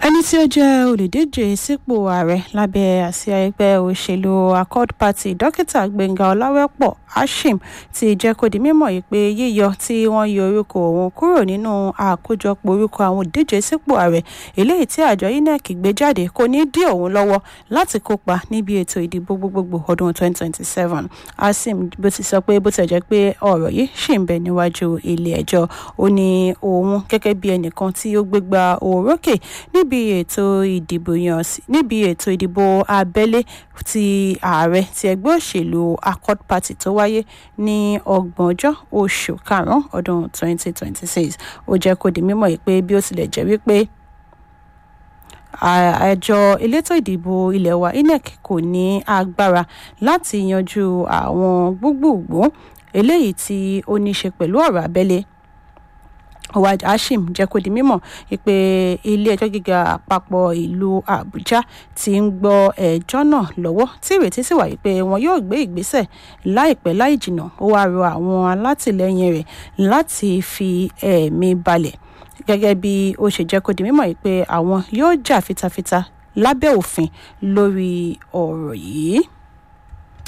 ẹni tí ó jẹ́ olùdíje sípò ààrẹ lábẹ́ àsíá ẹgbẹ́ òṣèlú accord party dókítà gbẹ̀ngà ọláwẹ́pọ̀ ashim ti jẹ́ kó di mímọ̀ yìí pé yíyọ tí wọ́n yọ orúkọ òun kúrò nínú àkójọpọ̀ orúkọ àwọn olùdíje sípò ààrẹ eléyìí tí àjọ inec gbé jáde kò ní dí òun lọ́wọ́ láti kópa níbi ètò ìdìbò gbogbogbò ọdún 2027 ashim bó ti sọ pé bó ti jẹ́ pé ọ̀rọ̀ yìí ṣì ń bẹ níwájú ilé ẹjọ́ ó ní òun gẹ́gẹ́ bí ẹnìkan tí ó gbégbá òrókè níbi ètò ìdìbò yàn níbi ètò ìdìbò abẹ́lé ti ààrẹ ti ẹgbẹ́ òṣèlú accord party tó wáyé ní ọgbọ̀njọ́ oṣù karùn-ún ọdún 2026 ó jẹ́ kó di mímọ̀ yìí pé bí ó tilẹ̀ jẹ́ wípé àjọ elétò ìdìbò ilé wa inec kò ní agbára láti yanjú àwọn gbogbogbò eléyìí tí ó ní í ṣe pẹ̀lú ọ̀rọ̀ abẹ́lé ọwájú hashim jẹ́ kó di mímọ̀ pé ilé-ẹjọ́ gíga àpapọ̀ ìlú àbújá ti ń gbọ́ ẹjọ́ náà lọ́wọ́ tí ìrètí sì wà pé wọn yóò gbé ìgbésẹ̀ láìpẹ́ láì jìnnà ó wáá rọ àwọn alátìlẹyìn rẹ̀ láti fi ẹ̀mí balẹ̀ gẹ́gẹ́ bí ó ṣe jẹ́ kó di mímọ̀ pé àwọn yóò jà fitafita lábẹ́ òfin lórí ọ̀rọ̀ yìí.